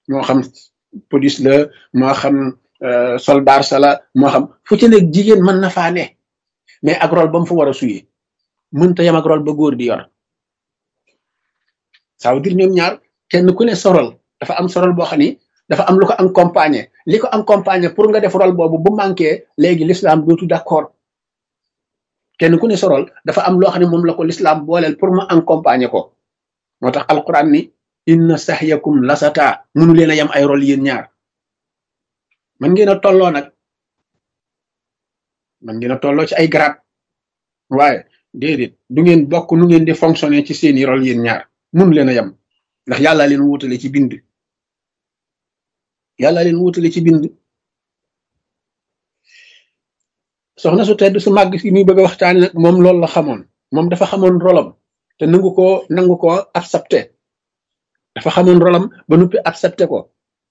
moo xam police la moo xam soldat sa la moo xam fu ci nekk jigéen mën na faa ne mais ak rôle ba mu fa war a suyee mënta yam ak rôle ba góor di yor ça veut dire ñoom ñaar kenn ku ne sorol dafa am sorol boo xam ni dafa am lu ko accompagner li ko accompagner pour nga def rôle boobu bu manqué léegi l'islam dootu d'accord kenn ku ne sorol dafa am loo xam ne moom la ko l'islam booleel pour mu accompagner ko moo tax alquran ni inna sahyakum lasata mënu leen a yam ay rôle yéen ñaar man ngeen a tolloo nag man ngeen a tolloo ci ay grade waaye déedéet du ngeen bokk nu ngeen di fonctionner ci seeni rôle yéen ñaar mënu leen a yam ndax yàlla leen wutale ci bind yàlla leen wutale ci bind soxna su tedd su màgg si muy bëgg a waxtaane nag moom loolu la xamoon moom dafa xamoon rolam te nangu ko nangu ko accepté dafa xamoon rolam ba nuppi accepté ko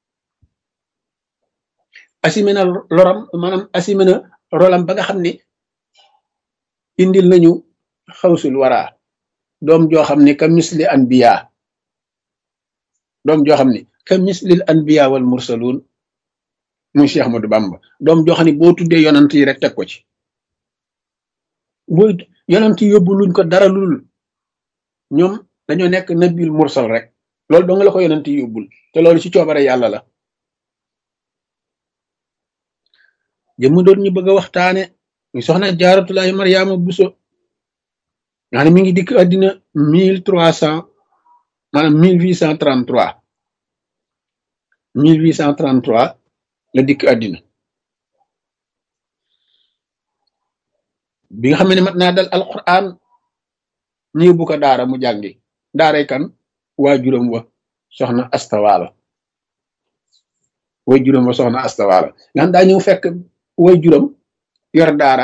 assumé na loram maanaam assumé na rolam ba nga xam ni indil nañu xawsul wara doom joo xam ni ka misli anbiya doom joo xam ni ka mislil anbiya wal mursalun muy Cheikh Ahmadou Bamba doom joo xam ni boo tuddee yonant yi rek teg ko ci boo yonant yi yóbbu luñ ko dara lul ñoom dañoo nekk nabil mursal rek loolu doo nga la ko yonant yi yóbbul te loolu ci coobare yàlla la jëmm doon ñu bëgg a waxtaane ñu soxna jaaratulahi mariama buso nga ne mi ngi dikk àddina mille trois cent maanaam mille huit cent trente trois mille huit cent trente trois la dikk àddina bi nga xam ne mat naa dal alquran ñu yóbbu ko daara mu jàngi daaray kan waajuram wa soxna astawaalo waajuram wa soxna astawaalo nga xam daa ñëw fekk waajuram yor daara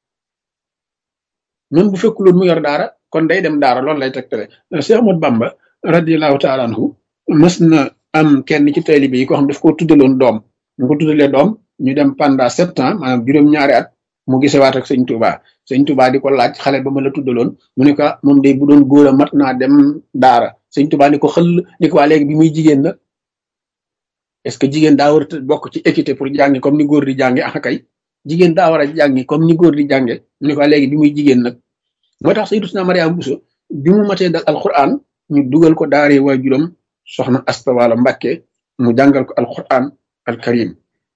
même bu fekkuloon mu yor daara kon day dem daara loolu lay tegtale Cheikh Ahmad Bamba radiallahu taala anhu mas na am kenn ci taalibe yi ko xam daf ko tuddaloon doom mu ko tuddalee doom ñu dem pendant sept ans maanaam juróom-ñaari at mu gisewaat ak sëñ Touba sëñ Touba di ko laaj xale ba ma la tuddaloon mu ne ko moom day bu doon góor a mat naa dem daara sëñ Touba ni ko xëll ni ko waa léegi bi muy jigéen nag est-ce que jigéen daa war a bokk ci équité pour jàngi comme ni góor di jànge ah kay jigéen daa war a jàngi comme ni góor di jànge mu ne ko waa léegi bi muy jigéen nag moo tax Sayyidatuna Mariama Bousso bi mu matee dal alquran ñu dugal ko daaree waajuram soxna Astawaalo Mbàkke mu jàngal ko alquran alkarim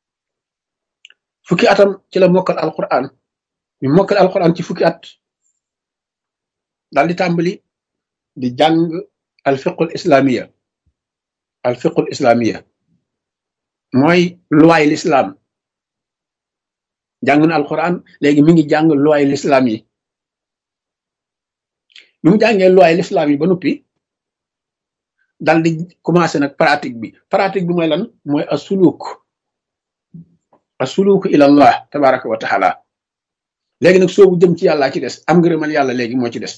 fukki atam ci la mokkal alquran ñu mokkal alquran ci fukki at daal di tàmbali di jàng alfiqul islamiya alfiqul islamiya mooy luwaay l'islam jàng na alquran léegi mi ngi jàng luwaay l'islam yi bi mu jàngee luwaay l'islam yi ba noppi dal di commencé nag pratique bi pratique bi mooy lan mooy asuluk asuluku ila allah tabaraka wa taala léegi nag soobu jëm ci yàlla ci des am ngërëmal yàlla léegi moo ci des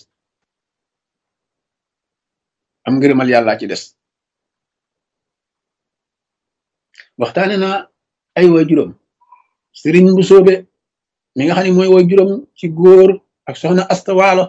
am ngërëmal yàlla ci des waxtaane na ay waajuram sëriñ bu soobe mi nga xam ne mooy waajuram ci góor ak soxna astawaalo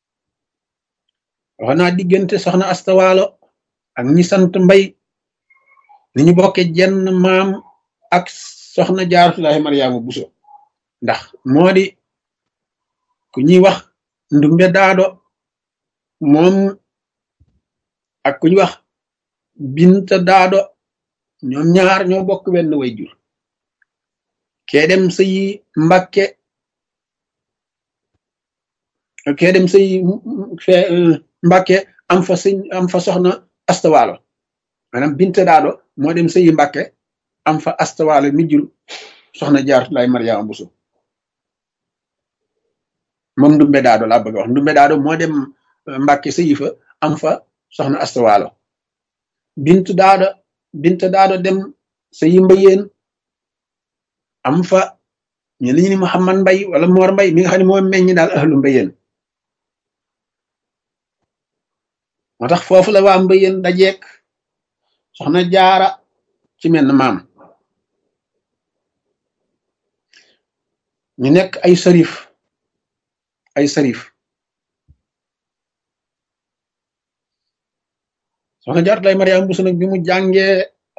wax naa diggante soxna astawaalo ak ñi sant mbay ni ñu bokke jenn maam ak soxna jaaratullahi mariama buso ndax moo di ku ñuy wax ndumbe daado moom ak ku ñuy wax binta daado ñoom ñaar ñoo bokk wenn way jur kee dem sëyi mbakke kee dem sëyi mbakke am fa sëñ am fa soxna astawaalo maanaam binta daado moo dem sëyi mbakke am fa astawaalo mi jur soxna jaaratullaay mariama buso moom ndumbe daado laa bëgg a wax ndumbe daado moo dem mbàkke sëyi fa am fa soxna astawaalo bintu daado bintu daado dem sëyi mbayeen am fa ñu li ñu ni Muhammad mbay wala moor mbay mi nga xam ne moo meññ daal ahlu mbayeen moo tax foofu la waa mbayeen dajeek soxna jaara ci menn maam ñu nekk ay sarif ay sarif soxna jaaratullaay mariama buso nag bi mu jàngee